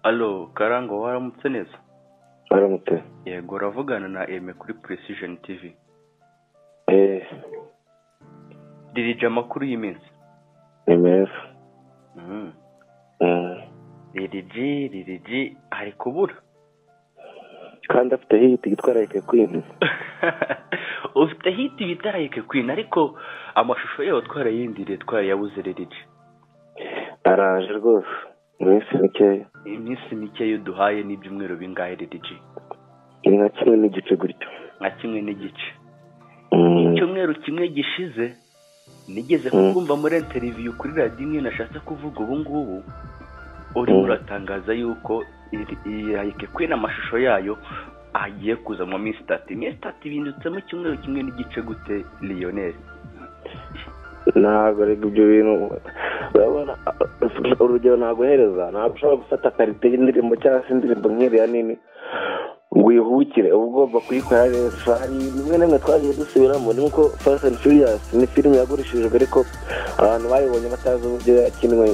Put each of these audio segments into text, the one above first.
alo karangwa waramutse neza baramutse yego uravugana na eme kuri precision tv eee dirije amakuru y'iminsi ni meza Mhm. Mm. DDG DDG ari kubura kandi afite hiti itwararike kwintu ufite hiti bitarayike kwina ariko amashusho yayo twarayindiriye twarayabuze DDG araje rwose mu minsi mikeya iminsi mike yo duhaye n'ibyumweru bingahe DDG ni nka kimwe n'igice gutyo nka kimwe n'igice Mm. icyumweru kimwe gishize nigeze Mm. kukumva muri interiviyu kuri radiyo imwe nashatse kuvuga ubu ngubu urimo Mm. uratangaza yuko irayike kwina amashusho yayo agiye kuza mu minsi itatu iminsi itatu ibinditsemo icyumweru kimwe n'igice gute liyoneri ntabwo ariko ibyo bintu urabona uh, urugero naguhereza ntabwo ushobora gufata karite y'indirimbo cyangwa se indirimbo nk'iriya nini ngo uyihubukire uba ugomba kuyikora neza hari bimwe na bimwe twagiye dusubiramo ni nko fast and furious ni filime yagurishijwe ariko abantu bayibonye batazi uburyo yakinwe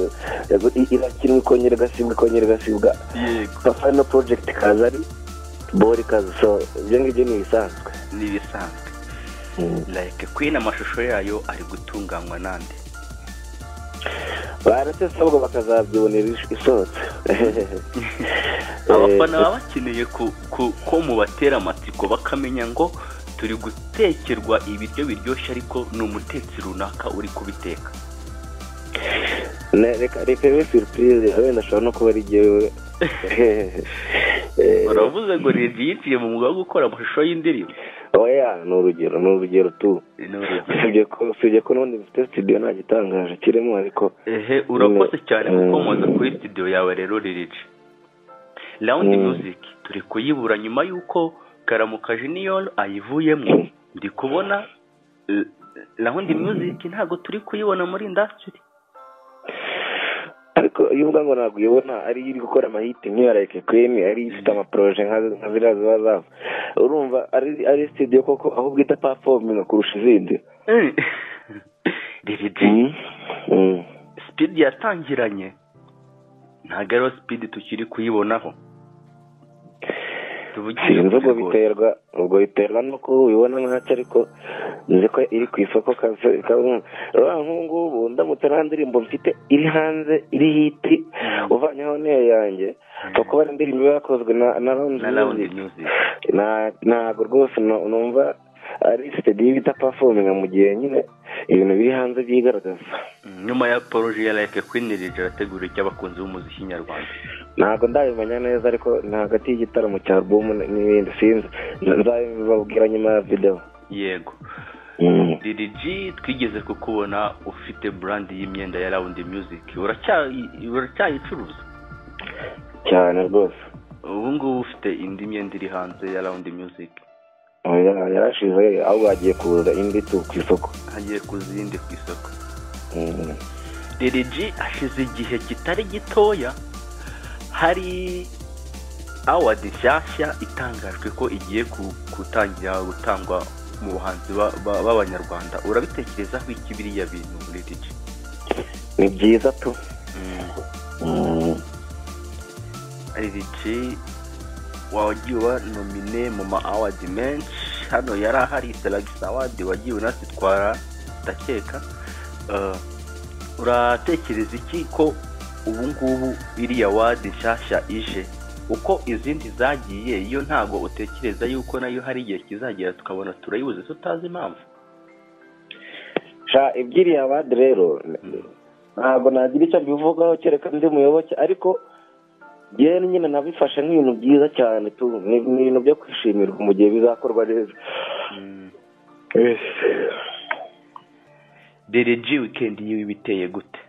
yagu- i- irakinwa ikongera igasibwa ikongera igasibwa yego papa no project kaza ari bori kaza so ibyo ngibyo ni ibisanzwe ni ibisanzwe irayike kwina amashusho yayo ari gutunganywa nande barasesa ahubwo bakazabyibonera is- isohotse abafana baba bakeneye ku- ku- ko mubatera amatsiko bakamenya ngo turi gutekerwa ibiryo biryoshye ariko ni umutetsi runaka uri kubiteka Ne- reka reka bibe surprise wenda ashobora no kuba ari jyewe Eh, baravuze ngo rege yiciye mu mwuga wo gukora amashusho y'indirimbo oya ni urugero ni urugero tu Ni urugero. usibye ko usibye ko n'ubundi mfite studio nta gitangaje kirimo ariko ehe urakoze cyane gukomoza kuri studio yawe rero rege round Mm. music turi kuyibura nyuma y'uko karamuka junior ayivuyemo ndi kubona eh, round music ntabwo turi kuyibona muri industry ariko iyo uvuga ngo ntabwo uyibona ari iyo iri gukora amahiti nk'iyo rayike kwini ari iyo ifite amaporoje nka nka ziriya ziba zava urumva ari ari studio koko aho bwita performing kurusha izindi rege Mm. Mm. sipidi yatangiranye ntabwo ariyo sipidi tukiri kuyibonaho tuvugire sinzi ubwo kuri rwose. biterwa ubwo biterwa nuko ubibona nkacyo ariko nzi ko iri ku isoko kaze kabumva urabona nk'ubu ngubu ndamutse nta ndirimbo mfite iri hanze iri hiti uvanyeho n'iyo yanjye kuko bari indirimbo iba yakozwe na na round na rawundi music myuzi Na- ntabwo rwose nu- numva ari sitediyo bita pafominga mu gihe nyine ibintu biri hanze byigaragaza nyuma ya poroje ya rayike kwini rege arategura icyo abakunzi b'umuziki nyarwanda ntabwo ndabimenya neza ariko ni hagati y'igitaramo cya album n'ibindi sinzi nzabibabwira nyuma ya videwo yego Mm. DDG twigeze kukubona ufite brand y'imyenda ya rawundi myuziki uracyayi- uracyayicuruza cyane rwose ubu ngubu ufite indi myenda iri hanze ya rawundi myuziki Oya, yarashize ahubwo hagiye kuza indi tu ku isoko hagiye kuza iyindi ku isoko Mm. deregi hashize igihe kitari gitoya hari awadi nshyashya itangajwe ko igiye ku- gutangira gutangwa mu buhanzi ba- ba- b'abanyarwanda urabitekerezaho iki biriya bintu muri digi ni byiza tu Mm. digi wagiye uba nomine mu ma awadi menshi hano yari ahari selagisi awadi wagiye unazitwara ndakeka Eh, uratekereza iki ko ubu ngubu iriya wadi nshyashya ije uko izindi zagiye yo ntabwo utekereza yuko nayo hari igihe kizagera tukabona turayibuze tutazi impamvu sha ibyiriya abandi rero ntabwo nagira icyo mbivugaho kereka ndi muyoboke ariko yewe nyine nabifashe nk'ibintu byiza cyane tu ni ni ibintu byo kwishimirwa mu gihe bizakorwa neza Mm. DDG weekend yiwe iba iteye gute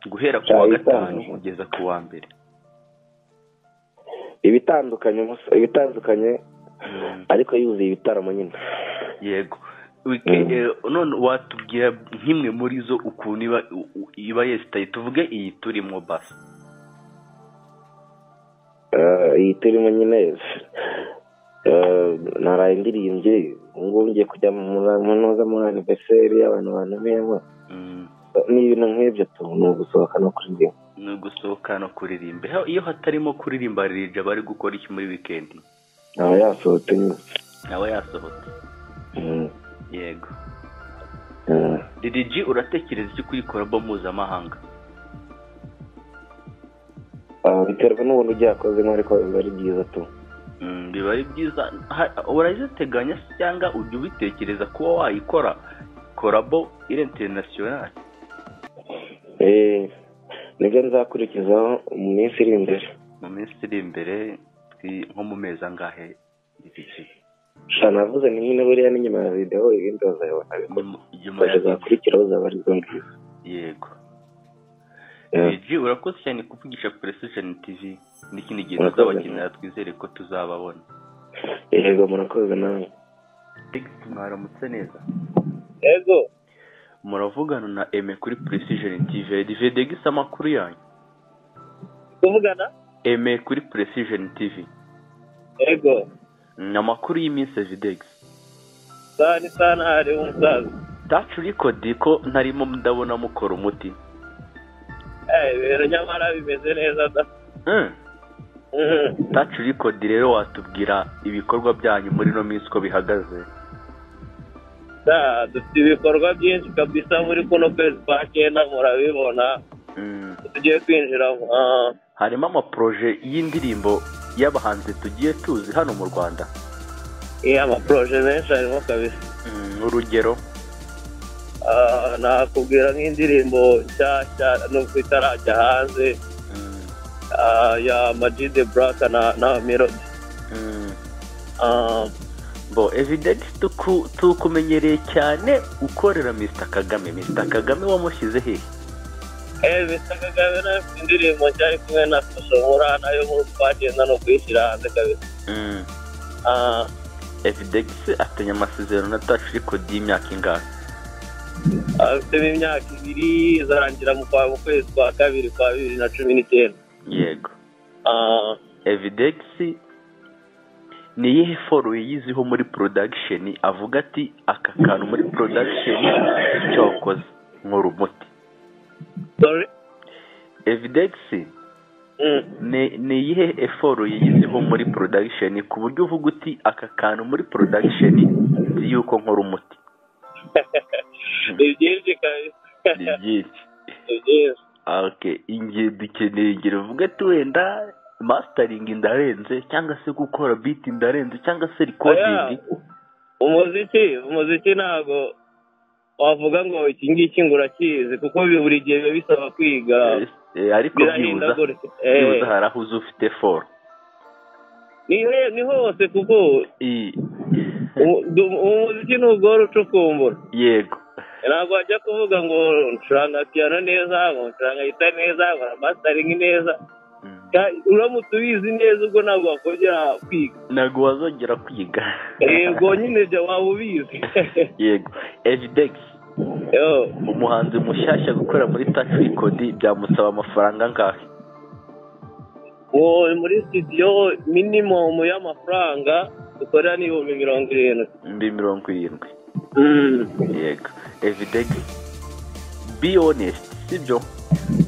guhera ku wa Cyahitanye. gatanu kugeza ku wa mbere ibitandukanye musa- ibitandukanye ariko yuzuye ibitaramo nyine yego Weekend- Mm. eh, none watubwira nk'imwe muri zo ukuntu iba u- u- iba yesitaye tuvuge iyi turimo basi Eh, iyi turimo nyine eh, naraye ndirimbye ubu ngubu ngiye kujya mu munoza muri aniverseri y'abantu bantu bemba Mm. ni ibintu nk'ibyo tu ni ugusohoka no kuririmba ni ugusohoka no kuririmba Heo, iyo hatarimo kuririmba ririmbye aba ari gukora iki muri wikendi aba yasohotse nyine nawe yasohotse Mm. yego Mm. ririji uratekereza iki kuri korabo mpuzamahanga Ah, biterwa n'ubundi ugiyakozemo ariko biba ari byiza tu Mm, biba ari byiza Ha- urayiteganya se cyangwa ujya ubitekereza kuba wayikora korabo iri interinasiyonari Eh, nibyo nzakurikizaho mu minsi iri imbere mu minsi iri imbere twi- nko mu mezi angahe ririji sha navuze ni nyine buriya n'inyuma ya videwo ibindi bazayibona bikora Nyuma- nyuma ya bazakurikira bazaba ari bwo ngibyo yego Yeah. ririji urakoze cyane kuvugisha precision tv n'ikindi gihe Urakoze. tuzabakenera twizere ko tuzababona yego murakoze nawe Felix, mwaramutse neza yego muravugana na eme kuri precision tv divedegisa amakuru yanyu kuvugana eme kuri precision tv yego ni amakuru y'iminsi evidex saa ni saa ntari umusaza tacu rikodi ko ntarimo ndabona mukora umuti ibintu nyamara bimeze neza da Mm. tacu rikodi rero watubwira ibikorwa byanyu muri ino minsi uko bihagaze Da, dufite ibikorwa byinshi kabisa muri kuno kwezi kwa cyenda murabibona Mm. tugiye kwinjira ah, harimo amaporoje y'indirimbo y'abahanzi tugiye tuzi hano mu rwanda iya amaporoje menshi harimo kabisa Mm, urugero Ah, nakubwira nk'indirimbo nshyashya nubwo itarajya hanze Mm. ah, ya majide buraka na na melody Mm. Ah, bo evidence tuku- tukumenyereye cyane ukorera mr kagame mr kagame wamushyize hehe eh Mr. Kagame nawe afite indirimbo nshya ari kumwe na Soshomura nayo muri twagenda no kuyishyira hanze kabisa Mm. Ah, evidex afitanye amasezerano na tacu rikodi y'imyaka ingahe afitemo imyaka ibiri izarangira mu kwa mu kwezi kwa kabiri kwa bibiri na cumi n'icyenda yego Ah, evidex ni iyihe foru yiyiziho muri production avuga ati aka kantu muri production cyokoze nkora umuti sorry evidex Mm. ni ni iyihe eforu yiyiziho muri production ku buryo uvuga uti aka kantu muri production nzi yuko nkora umuti ni byinshi kabisa ni byinshi ni byinshi okay ingihe dukeneye ingero uvuga ati wenda mastering ndarenze cyangwa se gukora beat ndarenze cyangwa se recording Oya, umuziki umuziki ntabwo wavuga ngo iki ngiki ngo urakizi kuko bi- buri gihe biba bisaba kwiga Eh, ariko byibuza birahindagurika Eh, byibuza hari aho uza ufite foru ni he- ni hose kuko I- umu- du- umuziki ntugora ucukumbura yego ntabwo wajya kuvuga ngo ncuranga piyano neza ngo ncuranga gitari neza nkora masitaringi neza Mm. Ka- uramutse ubizi neza ubwo ntabwo wakongera kwiga ntabwo wazongera kwiga yego nyine jya waba ubizi yego evidex Yo. umuhanzi mushyashya gukorera muri tax record byamusaba amafaranga angahe ubu muri studio minimum y'amafaranga dukorera n'ibihumbi mirongo irindwi mbi mirongo irindwi yego evidex be honest sibyo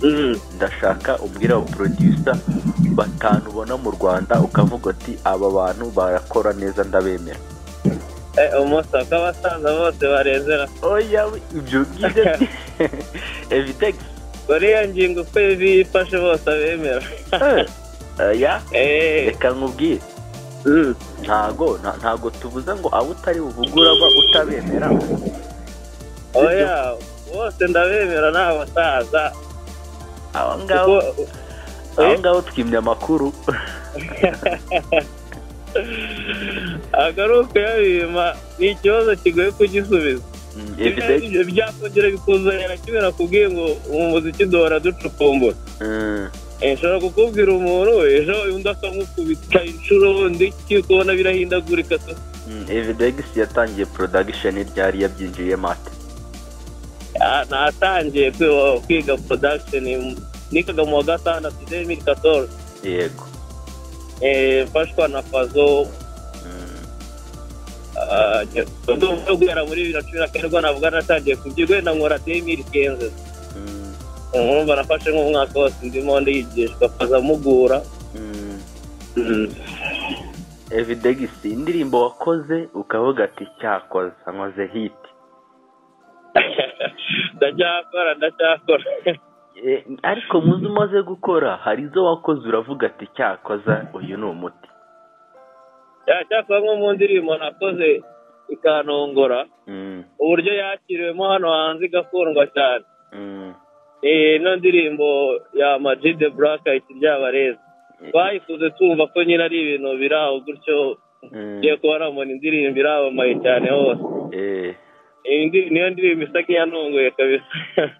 Mm. ndashaka umbwire abo producer batanu ubona mu rwanda ukavuga uti aba bantu barakora neza ndabemera Eh, umusaka abasaza bose barezera oya we, ibyo ngibyo ni evidex bariya ngingo uko bifashe bose abemera Eh, oya Eh, reka nkubwire mm. ntago nta- ntago tubuza ngo abo utari buvuge uraba utabemera oya bose ndabemera ni abasaza aba ngabo kuko aba ngabo twimye amakuru agaruka yabima ni ikibazo kigoye kugisubiza Mm, Biriya evidex ibyo byakongera bikuzanira kimera kubwiye ngo umuziki duhora ducukumbura Mm, nshobora kukubwira umuntu ejo undi akamukubita inshuro ndiki ukabona birahindagurika se. mm, evidex yatangiye production ryari yabyinjiyemo ate Ah, natangiye kwi- kwiga production nikaga mu wa gatandatu demiri katoro yego mfashwa na fazo Mm, ah, ndumva guhera muri bibiri na cumi na kane ubwo navuga natangiye kubyiga wenda nkora demiri kenze mm, nkumva nafashe nk'umwaka wose ndimo ndigishwa akaza mugura Mm. evidegisi indirimbo wakoze ukavuga ati cyakoze nkoze hiti ndacyakora ndacyakora Eh, ariko mu zo umaze gukora hari izo wakoze uravuga ati cyakoza uyu ni umuti cyakora nko mu ndirimbo nakoze ikanongora Mm, uburyo yakiriwemo hano hanze igakundwa cyane mm, Eh, ino ndirimbo ya majide burakayiti ryabareza twayikoze twumva ko nyine ari ibintu biri aho gutyo mm, ngiye kuba namubona indirimbo iramamaye cyane hose eh, Iyi ndi- niyo ndirimbo isa nk'iyanunguye kabisa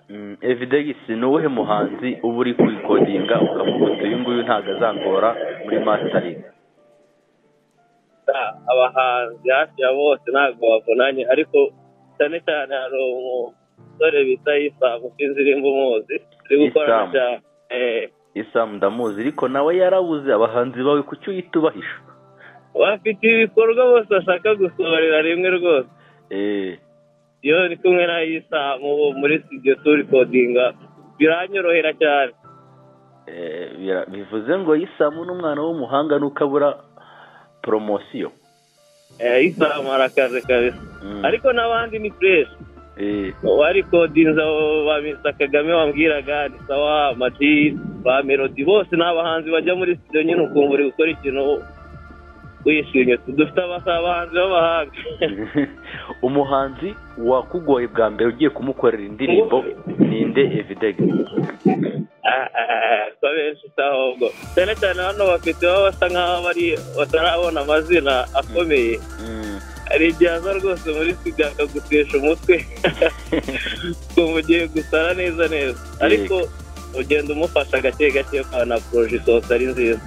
mm, evidegisi ni uwuhe muhanzi uba uri kwikodinga ukavuga uti uyu nguyu ntabwo azangora muri masitaringi Ah, abahanzi hafi ya bose ntabwo bavunanye ariko cyane cyane hari umusore bita isamu indirimbo umuzi uri gukorana Isamu. cyane Eh, isamu ndamuzi ariko nawe yarabuze abahanzi bawe kuki uyitubahisha bafite ibikorwa bose bashaka gusohorera rimwe rwose eh, iyo ndi kumwe na isamu ubu muri studio turi kodinga biranyorohera cyane Eh, bira- bivuze ngo isamu n'umwana w'umuhanga nuko abura poromosiyo Eh, isamu arakaze kabisa Mm, ariko n'abandi ni fureshi eh, wari kodinza ba Mr kagame wambwiraga ni sawa mati ba melody bose ni abahanzi bajya muri studio nyine ukumva uri gukora ikintu wishimye dufite abasa- abahanzi b'abahanga umuhanzi wakugoye bwa mbere ugiye kumukorera indirimbo ninde evidege Ah, ah, ah, ko benshi si ahubwo cyane cyane hano bafite baba basa nk'aho bari batarabona amazina akomeye Mm. hari igihe aza rwose muri studio akagutesha umutwe ukumva ugiye gusara neza neza ariko ugenda umufasha gake gake ukabona poroje isohotse ari nziza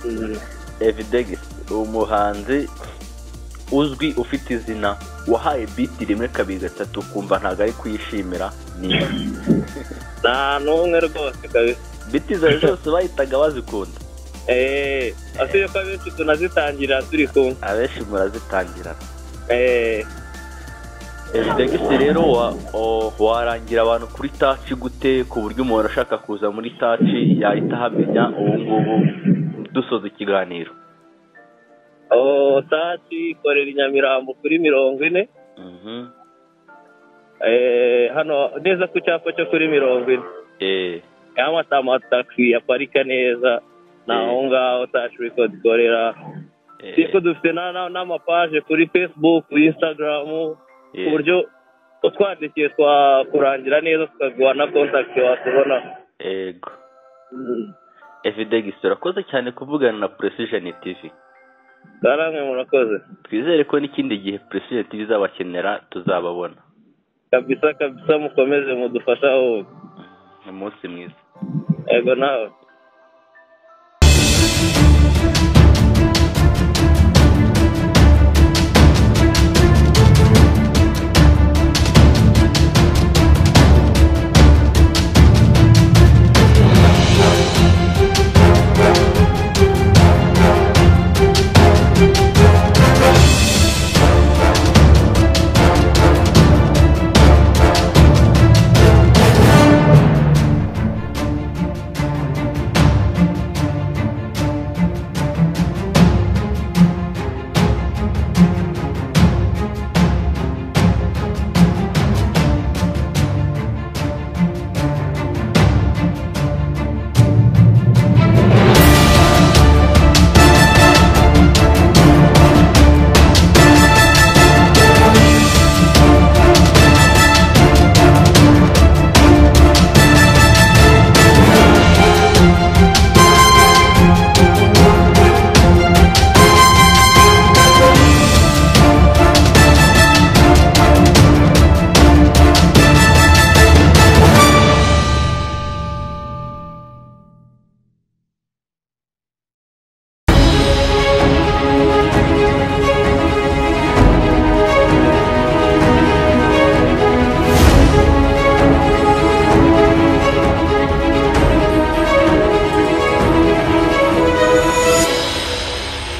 Eh, evidege umuhanzi uzwi ufite izina wahaye biti rimwe kabiri gatatu ukumva ntabwo ari kuyishimira ni nta n'umwe rwose kabisa biti zawe zose bahitaga bazikunda eee afite yuko abenshi tunazitangira turi kumwe abenshi murazitangira eee evidegisi rero wa- o- warangira abantu kuri taci gute ku buryo umuntu ashaka kuza muri taci yahita ahamenya ubu ngubu dusoza ikiganiro aho taci ikorera i nyamirambo kuri mirongo ine Mhm. eee hano neza ku cyapa cyo kuri mirongo ine Eh, yamata amatagisi yaparika neza ni aho ngaho taci record ikorera eh, ariko dufite na- na- n'amapaje kuri facebook instagram ku eh, buryo utwandikiye twakurangira neza tukaguha na kontakiti watubona ego evidegisi urakoze cyane kuvugana na precision tv bwaramwe murakoze twizere ko n'ikindi gihe precision tv izabakenera tuzababona kabisa kabisa mukomeze mudufasha wowe umunsi mwiza yego nawe